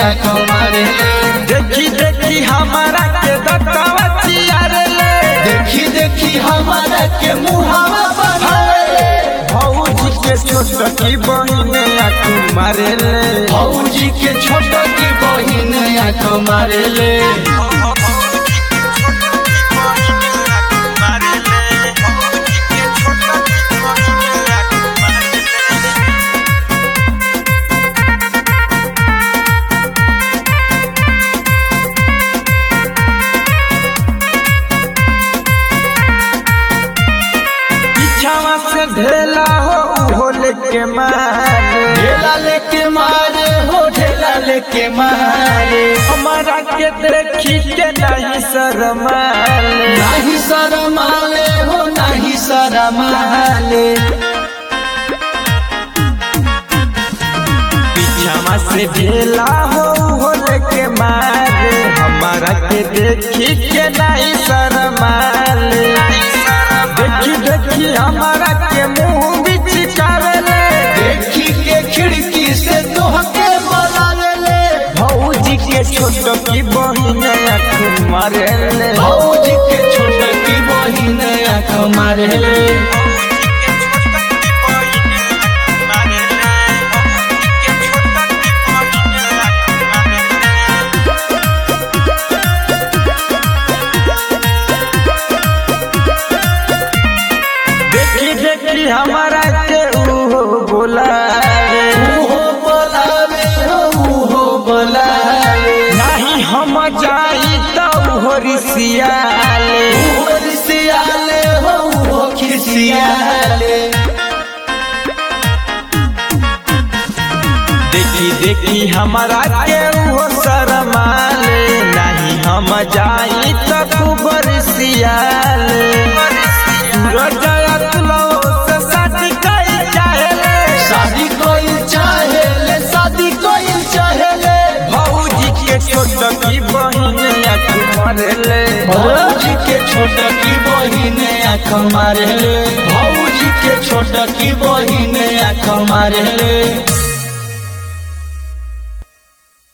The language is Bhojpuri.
आँख मारे देखी देखी हमारा के दत्तावा चियारे ले देखी देखी हमारा के मुहावा बनावे भौजी के छोट की बहिन आँख मारे ले भौजी के छोट की बहिन आँख मारे ले पीछावा से ढेला हो उहो लेके मारे ढेला लेके मारे हो ढेला लेके मारे हमारा के देखी के नहीं शरमाले नहीं शरमाले हो नहीं शरमाले पीछावा से ढेला हो उहो लेके मारे हमारा के देखी के नहीं शरमाले देखी देखी हमारा के मुंह भी चिकारे देखी के खिड़की से तोहके बोलावे ले भौजी के छोट की बहिन आँख मारे ले भौजी के छोट की बहिन आँख मारे ले देखी देखी हमारा के उहो बोलावे उहो बोलावे हो उहो बोलावे नहीं हम जाई तो उहो रिसियाले उहो रिसियाले हो उहो खिसियाले देखी देखी हमारा के उहो शरमाले नहीं हम जाई तो खूब रिसियाले सूरज अतलो से शादी कई चाहेले शादी कोई चाहे ले शादी कोई चाहे ले भौजी के छोट की बहिन आँख मारेले भौजी के छोट की बहिन आँख मारे ले भौजी के छोट की बहिन आँख मारे ले